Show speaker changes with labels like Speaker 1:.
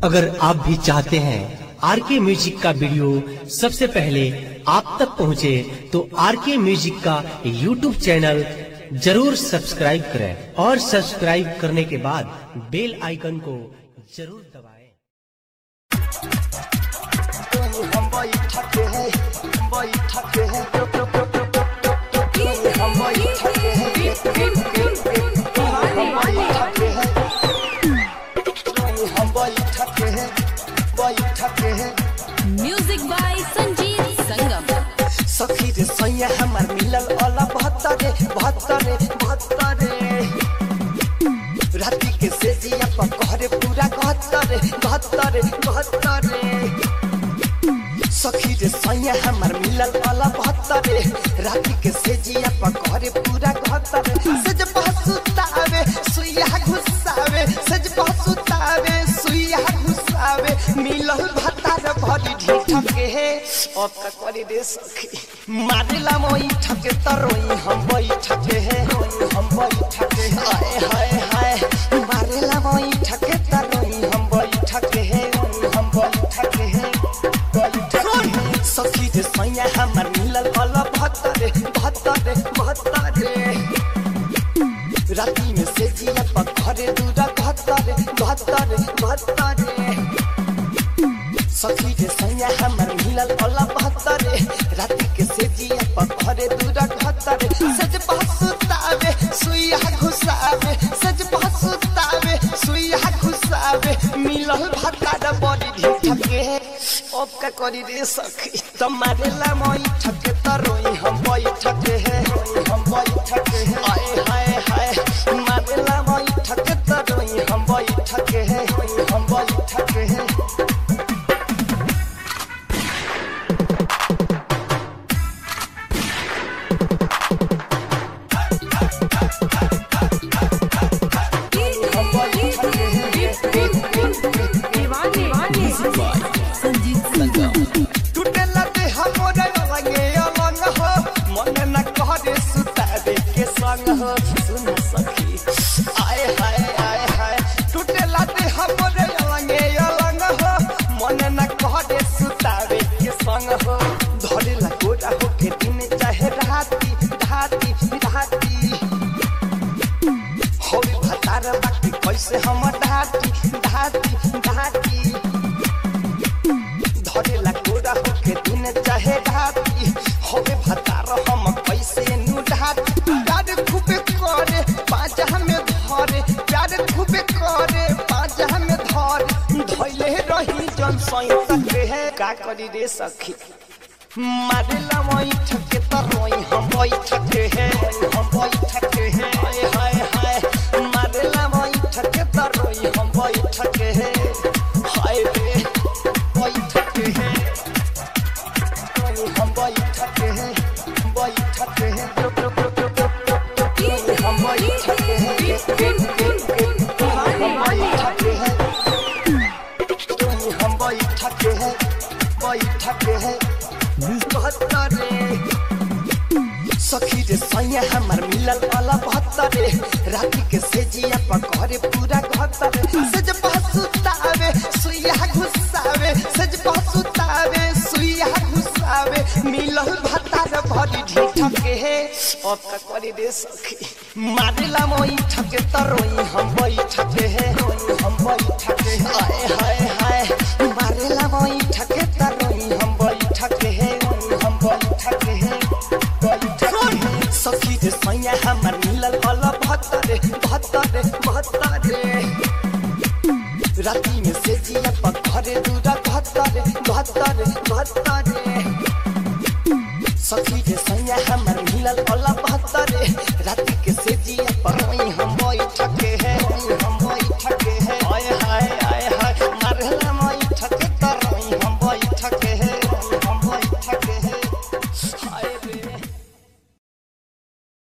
Speaker 1: अगर आप भी चाहते हैं आर के म्यूजिक का वीडियो सबसे पहले आप तक पहुंचे, तो आर के म्यूजिक का यूट्यूब चैनल जरूर सब्सक्राइब करें और सब्सक्राइब करने के बाद बेल आइकन को जरूर दबाएं।
Speaker 2: हम बैठके हैं बैठके हैं हम बैठके हैं हम बैठके हैं हम बैठके हैं बैठके हैं
Speaker 3: म्यूजिक बाय संजीत संगम
Speaker 2: सखी रे सैया हमार मिलल अला बहत्तरे बहत्तरे बहत्तरे राति के सेजिया पर कहरे पूरा गहत्तरे गहत्तरे गहत्तरे सखी रे सैया हमार मिलल अला बहत्तरे राति के सेजिया पर कहरे पूरा गहत्तरे सज पहसुतावे सुइया घुसावे सज पहसुतावे सुइया घुसावे मिलल भतार भरी ढीठ के हे अब का करी रे सखी मारेला मोई ठके तरोई हम बैठके हे हम बैठके हे आए हाय हाय मारेला मोई ठके तरोई हम बैठके हे हम बैठके हे बैठके हे सखी रे सैया हमर मिलल अल भत्तरे भत्तरे भत्तरे राती में से जिया पर घरे दूरा भत्तरे भत्तरे भत्तरे सखी रे सैया हमर मिलल अला बहत्तरे राति के से जिया पर घरे दूरा घत्तरे सज पहसुतावे सुइया घुसावे सज पहसुतावे सुइया घुसावे मिलल भत्तार बड़ी ढीठ के अब का करी रे सखी तुम्हारे ला मोई ठके तरोई हम बैठके है हम बैठके है आए हाय हाय मारे ला मोई ठके तरोई हम बैठके है हम बैठके है
Speaker 3: संजीत संगम
Speaker 2: टूटेला देह मोरे लगे अलंग हो मन न कहरे सुतावे के संग हो सुन सखी आए हाय आए हाय टूटेला देह मोरे लगे अलंग हो मन न कहरे सुतावे के संग हो धरेला गोरा हो के दिन चाहे राती राती राती होई भतार बाकी कैसे हम ढाटी ढाटी ढाटी धरेला गोरा होके दिन चाहे राती होवे भतार हम कैसे नु ढाटी प्यार खूबे करे पाजा में धरे प्यार खूबे करे पाजा में धरे धैले रही जन सैतक है का करी रे सखी मारेला मोई ठके तरोई हम बैठके है हम बैठके है हाय हाय हाय मारेला मोई ठके तरोई हम बैठके है हाय रे बैठके है हम बैठके है बैठके है हम बैठके है हम बैठके है हम बैठके है बैठके है बहत्तरे सखी रे सैया हमर मिलल वाला बहत्तरे राति के सेजिया पर घरे पूरा घत्तरे सज पहसुतावे सुइया घुसावे सज पहसुतावे सुइया घुसावे मिलल भतार भरी ढीठ के हे अब का करी रे सखी मारेला मोई ठके तरोई हम बैठके हे हम बैठके हे आए हाय हाय मारेला मोई ठके तरोई हम बैठके हे हम बैठके हे बैठके हे सखी रे सैया हमर मिलल अल भत्तरे भत्तरे भत्तरे राति में से जिया पर घरे दूरा भत्तरे भत्तरे भत्तरे सखी रे सैया हमर मिलल अल भत्तरे राति के से जिया पर